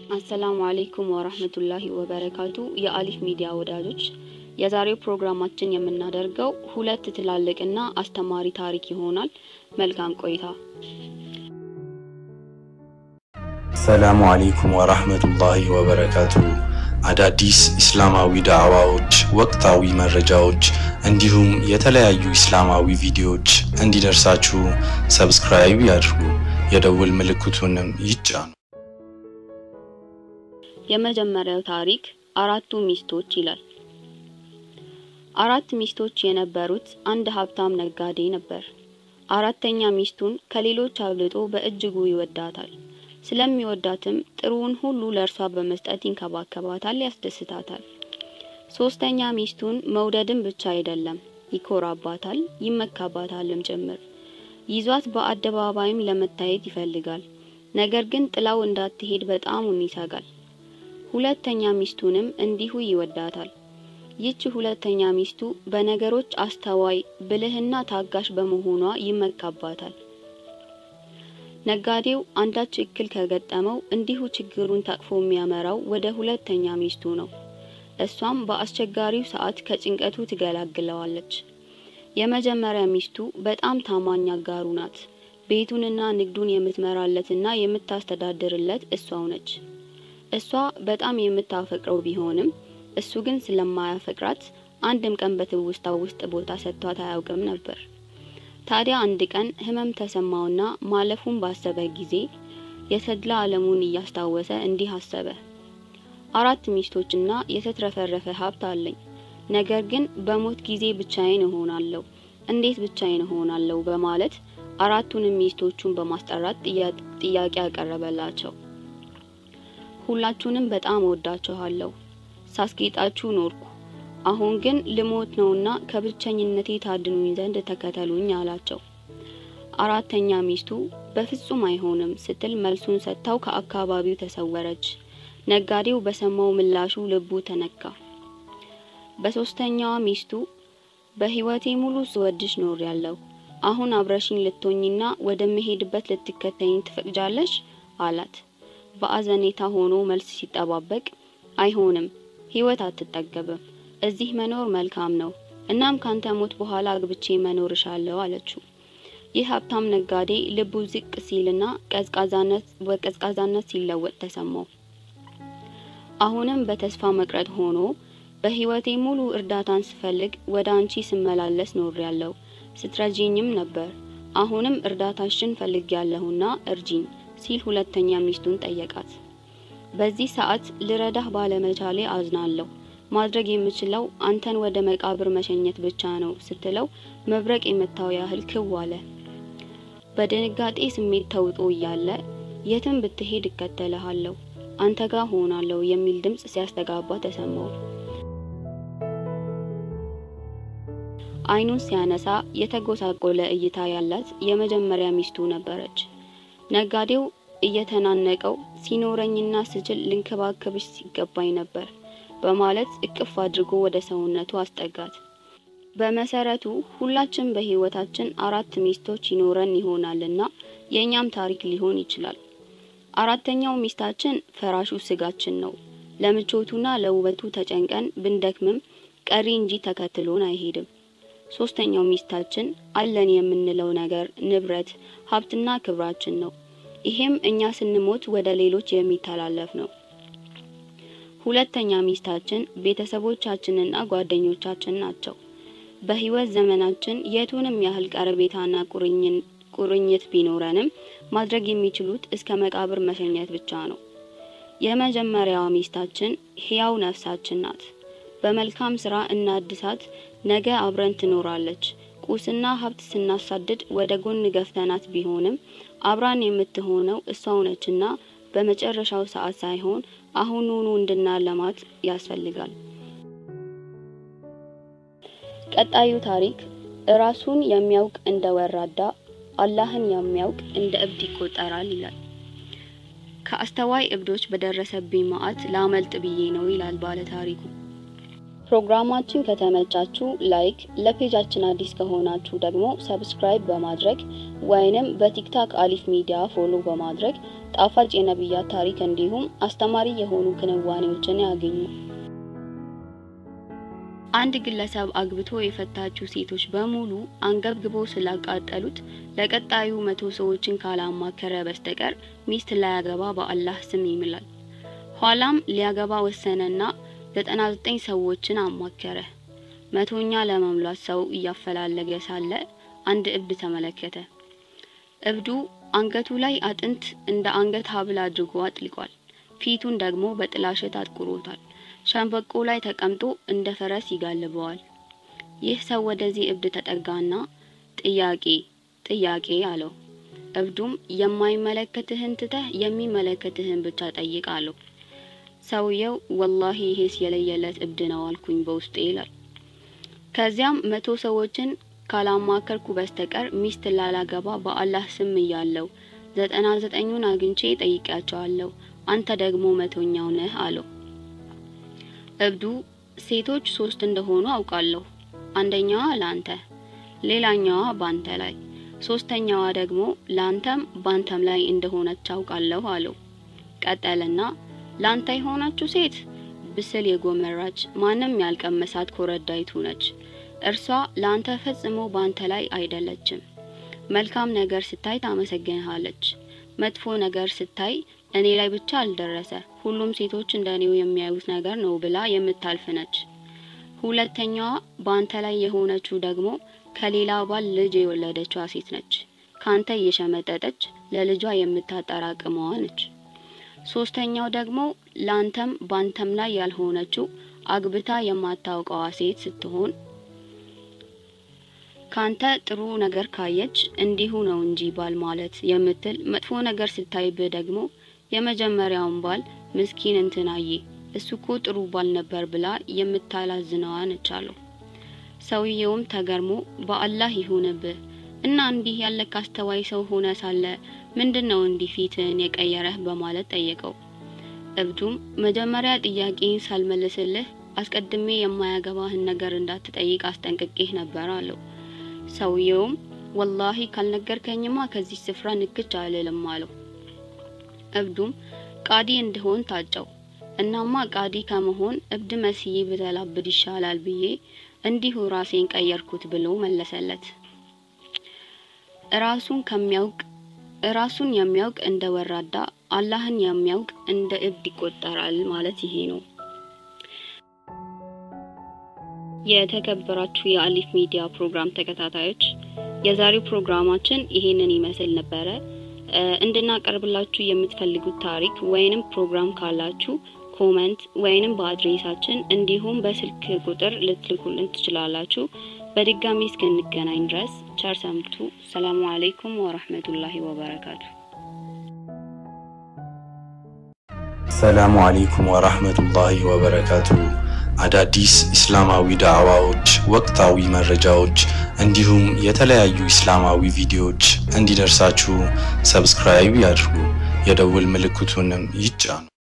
አሰላሙ አሌይኩም ወራህመቱላሂ ወበረካቱ። የአሊፍ ሚዲያ ወዳጆች የዛሬው ፕሮግራማችን የምናደርገው ሁለት ትላልቅና አስተማሪ ታሪክ ይሆናል። መልካም ቆይታ። ሰላሙ አሌይኩም ወራህመቱላሂ ወበረካቱ። አዳዲስ ኢስላማዊ ዳዕዋዎች፣ ወቅታዊ መረጃዎች እንዲሁም የተለያዩ ኢስላማዊ ቪዲዮዎች እንዲደርሳችሁ ሰብስክራይብ ያድርጉ፣ የደውል ምልክቱንም ይጫኑ። የመጀመሪያው ታሪክ አራቱ ሚስቶች ይላል። አራት ሚስቶች የነበሩት አንድ ሀብታም ነጋዴ ነበር። አራተኛ ሚስቱን ከሌሎች አብልጦ በእጅጉ ይወዳታል። ስለሚወዳትም ጥሩውን ሁሉ ለእርሷ በመስጠት ይንከባከባታል፣ ያስደስታታል። ሶስተኛ ሚስቱን መውደድም ብቻ አይደለም፣ ይኮራባታል፣ ይመካባታልም ጭምር። ይዟት በአደባባይም ለመታየት ይፈልጋል። ነገር ግን ጥላው እንዳትሄድ በጣሙን ይሰጋል። ሁለተኛ ሚስቱንም እንዲሁ ይወዳታል። ይህች ሁለተኛ ሚስቱ በነገሮች አስተዋይ፣ ብልህና ታጋሽ በመሆኗ ይመካባታል። ነጋዴው አንዳች እክል ከገጠመው እንዲሁ ችግሩን ታቅፎ የሚያመራው ወደ ሁለተኛ ሚስቱ ነው። እሷም በአስቸጋሪው ሰዓት ከጭንቀቱ ትገላግለዋለች። የመጀመሪያ ሚስቱ በጣም ታማኝ አጋሩ ናት። ቤቱንና ንግዱን የምትመራለትና የምታስተዳድርለት እሷው ነች። እሷ በጣም የምታፈቅረው ቢሆንም እሱ ግን ስለማያፈቅራት አንድም ቀን በትውስታው ውስጥ ቦታ ሰጥቷት አያውቅም ነበር። ታዲያ አንድ ቀን ህመም ተሰማውና ማለፉን ባሰበ ጊዜ የተድላ ዓለሙን እያስታወሰ እንዲህ አሰበ። አራት ሚስቶችና የተትረፈረፈ ሀብት አለኝ። ነገር ግን በሞት ጊዜ ብቻዬን እሆናለሁ። እንዴት ብቻዬን እሆናለሁ? በማለት አራቱንም ሚስቶቹን በማስጠራት ጥያቄ ያቀረበላቸው። ሁላችሁንም በጣም እወዳችኋለሁ። ሳስጌጣችሁ ኖርኩ። አሁን ግን ልሞት ነውና ከብቸኝነቴ ታድኑኝ ዘንድ ተከተሉኝ አላቸው። አራተኛ ሚስቱ በፍጹም አይሆንም ስትል መልሱን ሰጥታው ከአካባቢው ተሰወረች። ነጋዴው በሰማው ምላሹ ልቡ ተነካ። በሶስተኛዋ ሚስቱ በህይወቴ ሙሉ ስወድሽ ኖር ያለው አሁን አብረሽኝ ልትሆኝና ወደምሄድበት ልትከተይኝ ትፈቅጃለሽ? አላት። በአዘኔታ ሆኖ መልስ ሲጠባበቅ አይሆንም፣ ህይወት አትጠገብም። እዚህ መኖር መልካም ነው። እናም ካንተ ሞት በኋላ አግብቼ መኖር እሻለሁ አለችው። ይህ ሀብታም ነጋዴ ልቡ ዝቅ ሲልና ቀዝቃዛነት በቀዝቃዛነት ሲለወጥ ተሰማው። አሁንም በተስፋ መቅረት ሆኖ በህይወቴ ሙሉ እርዳታን ስፈልግ ወደ አንቺ ስመላለስ ኖር ያለው ስትረጂኝም ነበር። አሁንም እርዳታሽን ፈልግ ያለሁና እርጂኝ ሲል ሁለተኛ ሚስቱን ጠየቃት። በዚህ ሰዓት ልረዳህ ባለመቻሌ አዝናለሁ። ማድረግ የምችለው አንተን ወደ መቃብር መሸኘት ብቻ ነው ስትለው መብረቅ የመታው ያህል ክው አለ። በድንጋጤ ስሜት ተውጦ እያለ የትም ብትሄድ እከተልሃለሁ፣ አንተ ጋር ሆናለሁ የሚል ድምጽ ሲያስተጋባ ተሰማው። አይኑን ሲያነሳ የተጎሳቆለ እይታ ያላት የመጀመሪያ ሚስቱ ነበረች። ነጋዴው እየተናነቀው ሲኖረኝና ስችል ልንከባከብሽ ሲገባኝ ነበር በማለት እቅፍ አድርጎ ወደ ሰውነቱ አስጠጋት። በመሰረቱ ሁላችን በህይወታችን አራት ሚስቶች ይኖረን ይሆናልና የእኛም ታሪክ ሊሆን ይችላል። አራተኛው ሚስታችን ፈራሹ ስጋችን ነው። ለምቾቱና ለውበቱ ተጨንቀን ብንደክምም ቀሪ እንጂ ተከትሎን አይሄድም። ሶስተኛው ሚስታችን አለን የምንለው ነገር ንብረት፣ ሀብትና ክብራችን ነው። ይሄም እኛ ስንሞት ወደ ሌሎች የሚተላለፍ ነው። ሁለተኛ ሚስታችን ቤተሰቦቻችንና ጓደኞቻችን ናቸው። በህይወት ዘመናችን የቱንም ያህል ቀረቤታና ቁርኝት ቢኖረንም ማድረግ የሚችሉት እስከ መቃብር መሸኘት ብቻ ነው። የመጀመሪያዋ ሚስታችን ህያው ነፍሳችን ናት። በመልካም ስራ እናድሳት፣ ነገ አብረን ትኖራለች። ቁስና ሀብት ስናሳድድ ወደ ጎን ገፍተናት ቢሆንም አብራን የምትሆነው እሷው ነችና በመጨረሻው ሰዓት ሳይሆን አሁኑኑ እንድናለማት ያስፈልጋል። ቀጣዩ ታሪክ እራሱን የሚያውቅ እንደ ወራዳ፣ አላህን የሚያውቅ እንደ እብድ ይቆጠራል ይላል። ከአስተዋይ እብዶች በደረሰብኝ መዓት ላመልጥ ብዬ ነው ይላል ባለ ታሪኩ። ፕሮግራማችን ከተመቻችሁ ላይክ፣ ለፔጃችን አዲስ ከሆናችሁ ደግሞ ሰብስክራይብ በማድረግ ወይንም በቲክታክ አሊፍ ሚዲያ ፎሎ በማድረግ ጣፋጭ የነቢያት ታሪክ እንዲሁም አስተማሪ የሆኑ ክንዋኔዎችን ያገኙ። አንድ ግለሰብ አግብቶ የፈታችው ሴቶች በሙሉ አንገብግቦ ስላቃጠሉት ለቀጣዩ መቶ ሰዎችን ካላማከረ በስተቀር ሚስት ላያገባ በአላህ ስም ይምላል። ኋላም ሊያገባ ወሰነና ዘጠና ዘጠኝ ሰዎችን አማከረ። መቶኛ ለመሙላት ሰው እያፈላለገ ሳለ አንድ እብድ ተመለከተ። እብዱ አንገቱ ላይ አጥንት እንደ አንገት ሐብል አድርጎ አጥልቋል። ፊቱን ደግሞ በጥላሸት አጥቁሮታል። ሸንበቆ ላይ ተቀምጦ እንደ ፈረስ ይጋልበዋል። ይህ ሰው ወደዚህ እብድ ተጠጋና ጥያቄ ጥያቄ አለው። እብዱም የማይመለከትህን ትተህ የሚመለከትህን ብቻ ጠይቅ አለው። ሰውየው ወላሂ ይሄስ የለየለት እብድ ነው አልኩኝ በውስጤ ይላል። ከዚያም መቶ ሰዎችን ካላማከርኩ በስተቀር ሚስት ላላገባ በአላህ ስም እያለው ዘጠና ዘጠኙን አግኝቼ ጠይቄያቸዋለሁ። አንተ ደግሞ መቶኛው ነህ አለው። እብዱ ሴቶች ሶስት እንደሆኑ አውቃለሁ። አንደኛዋ ላንተ፣ ሌላኛዋ ባንተ ላይ፣ ሶስተኛዋ ደግሞ ላንተም ባንተም ላይ እንደሆነች አውቃለሁ አለው። ቀጠልና ላንተ የሆነችው ሴት ብስል የጎመራች ማንም ያልቀመሳት ኮረዳይቱ ነች። እርሷ ላንተ ፈጽሞ ባንተ ላይ አይደለችም። መልካም ነገር ስታይ ታመሰግንሃለች። መጥፎ ነገር ስታይ እኔ ላይ ብቻ አልደረሰ ሁሉም ሴቶች እንደኔው የሚያዩት ነገር ነው ብላ የምታልፍ ነች። ሁለተኛዋ ባንተ ላይ የሆነችው ደግሞ ከሌላ ባል ልጅ የወለደችዋ ሴት ነች። ካንተ እየሸመጠጠች ለልጇ የምታጠራቅመዋ ነች። ሶስተኛው ደግሞ ላንተም ባንተም ላይ ያልሆነችው አግብታ የማታውቀዋ ሴት ስትሆን ካንተ ጥሩ ነገር ካየች እንዲሁ ነው እንጂ ባል ማለት የምትል መጥፎ ነገር ስታይብህ ደግሞ የመጀመሪያውን ባል ምስኪን እንትናዬ እሱ እኮ ጥሩ ባል ነበር ብላ የምታላዝነዋ ነች አለው። ሰውየውም ተገርሞ በአላህ ይሁንብህ እና እንዲህ ያለ ካስተዋይ ሰው ሆነ ሳለ ምንድን ነው እንዲህ ፊትህን የቀየረህ በማለት ጠየቀው። እብዱም መጀመሪያ ጥያቄን ሳልመልስልህ አስቀድሜ የማያገባህን ነገር እንዳትጠይቅ አስጠንቅቄህ ነበር አለው። ሰውየውም ወላሂ ካልነገርከኝማ ከዚህ ስፍራ ንክች አልልም አለው። እብዱም ቃዲ እንድሆን ታጨው። እናማ ቃዲ ከመሆን እብድ መስዬ ብተላብድ ይሻላል ብዬ እንዲሁ ራሴን ቀየርኩት ብሎ መለሰለት። ራሱን ከሚያውቅ ራሱን የሚያውቅ እንደ ወራዳ አላህን የሚያውቅ እንደ እብድ ይቆጠራል ማለት ይሄ ነው። የተከበራችሁ የአሊፍ ሚዲያ ፕሮግራም ተከታታዮች የዛሬው ፕሮግራማችን ይሄንን ይመስል ነበረ። እንድናቀርብላችሁ የምትፈልጉት ታሪክ ወይንም ፕሮግራም ካላችሁ ኮመንት ወይንም በአድሬሳችን እንዲሁም በስልክ ቁጥር ልትልኩልን ትችላላችሁ። በድጋሚ እስክንገናኝ ድረስ ቸር ሰንብቱ። ሰላሙ አለይኩም ወራህመቱላሂ ወበረካቱ። ሰላሙ አለይኩም ወራህመቱላሂ ወበረካቱ። አዳዲስ እስላማዊ ዳዕዋዎች፣ ወቅታዊ መረጃዎች እንዲሁም የተለያዩ እስላማዊ ቪዲዮዎች እንዲደርሳችሁ ሰብስክራይብ ያድርጉ፣ የደውል ምልክቱንም ይጫኑ።